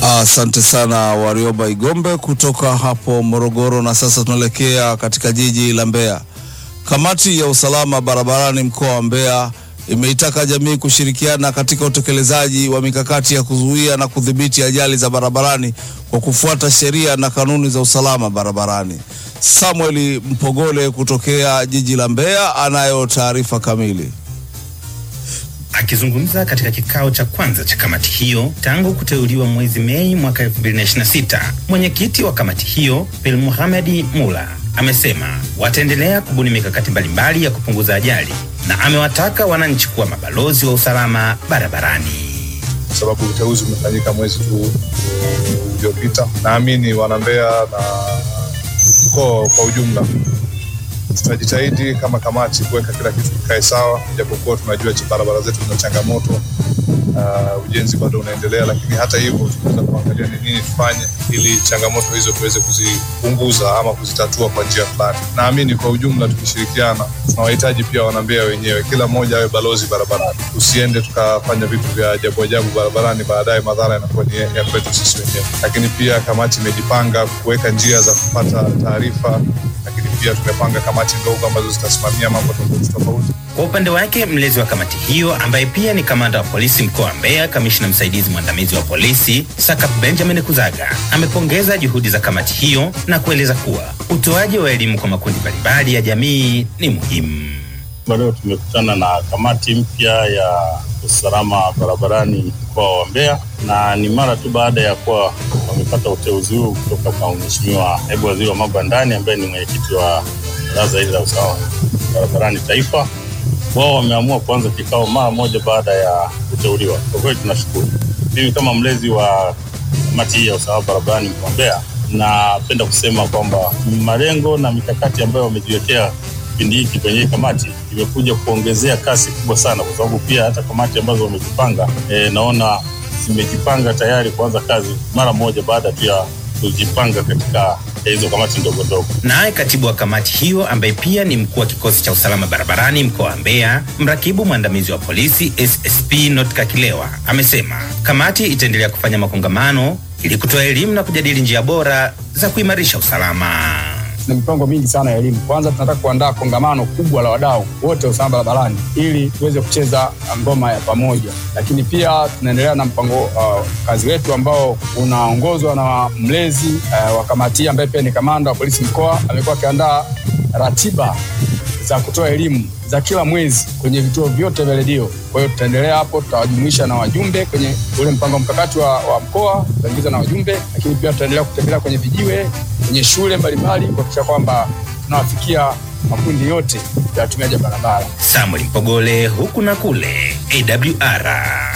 Asante sana Warioba Igombe kutoka hapo Morogoro. Na sasa tunaelekea katika jiji la Mbeya. Kamati ya usalama barabarani mkoa wa Mbeya imeitaka jamii kushirikiana katika utekelezaji wa mikakati ya kuzuia na kudhibiti ajali za barabarani kwa kufuata sheria na kanuni za usalama barabarani. Samuel Mpogole kutokea jiji la Mbeya anayo taarifa kamili. Akizungumza katika kikao cha kwanza cha kamati hiyo tangu kuteuliwa mwezi Mei mwaka 2026, mwenyekiti wa kamati hiyo Pel Muhamedi Mula amesema wataendelea kubuni mikakati mbalimbali ya kupunguza ajali na amewataka wananchi kuwa mabalozi wa usalama barabarani. Kwa sababu uteuzi umefanyika mwezi tu uliopita, naamini wanambeya na mkoa kwa ujumla tutajitahidi kama kamati kuweka kila kitu kikae sawa, japokuwa tunajua barabara zetu zina changamoto. Uh, ujenzi bado unaendelea, lakini hata hivyo tunaweza kuangalia ni nini tufanye ili changamoto hizo tuweze kuzipunguza ama kuzitatua kwa njia fulani. Naamini kwa ujumla tukishirikiana, tunawahitaji pia wanambea wenyewe, kila mmoja awe balozi barabarani. Tusiende tukafanya vitu vya ajabu ajabu barabarani, baadaye madhara yanakuwa ni ya kwetu sisi wenyewe. Lakini pia kamati imejipanga kuweka njia za kupata taarifa, lakini pia tumepanga kamati ndogo ambazo zitasimamia mambo tofauti tofauti. Kwa upande wake mlezi wa kamati hiyo ambaye pia ni kamanda wa polisi mkoa wa Mbeya, kamishna msaidizi mwandamizi wa polisi Sakap Benjamin Kuzaga amepongeza juhudi za kamati hiyo na kueleza kuwa utoaji wa elimu kwa makundi mbalimbali ya jamii ni muhimu. Leo tumekutana na kamati mpya ya usalama barabarani mkoa wa Mbeya, na ni mara tu baada ya kuwa wamepata uteuzi huu kutoka kwa Mheshimiwa naibu waziri wa mambo ya ndani ambaye ni mwenyekiti wa baraza hili la usalama barabarani taifa wao wameamua kuanza kikao mara moja baada ya kuteuliwa. Kwa kweli tunashukuru. Mimi kama mlezi wa kamati hii ya usalama barabarani mkoa wa Mbeya, napenda kusema kwamba malengo na mikakati ambayo wamejiwekea kipindi hiki kwenye hii kamati imekuja kuongezea kasi kubwa sana, kwa sababu pia hata kamati ambazo wamejipanga e, naona zimejipanga tayari kuanza kazi mara moja baada tu ya kujipanga katika hizo kamati ndogo ndogo. Naye katibu wa kamati hiyo ambaye pia ni mkuu wa kikosi cha usalama barabarani mkoa wa Mbeya, mrakibu mwandamizi wa polisi SSP Notka Kilewa amesema kamati itaendelea kufanya makongamano ili kutoa elimu na kujadili njia bora za kuimarisha usalama. Tuna mipango mingi sana ya elimu. Kwanza tunataka kuandaa kongamano kubwa la wadau wote wa usalama barabarani ili tuweze kucheza ngoma ya pamoja, lakini pia tunaendelea na mpango uh, kazi wetu ambao unaongozwa na mlezi uh, wa kamati ambaye pia ni kamanda wa polisi mkoa. Amekuwa akiandaa ratiba za kutoa elimu za kila mwezi kwenye vituo vyote vya redio. Kwa hiyo tutaendelea hapo, tutawajumuisha na wajumbe kwenye ule mpango mkakati wa, wa mkoa, tutaingiza na wajumbe, lakini pia tutaendelea kutembelea kwenye vijiwe, kwenye shule mbalimbali kuhakikisha kwamba tunawafikia makundi yote ya watumiaji wa barabara. Samuel Mpogole, huku na kule, AWR.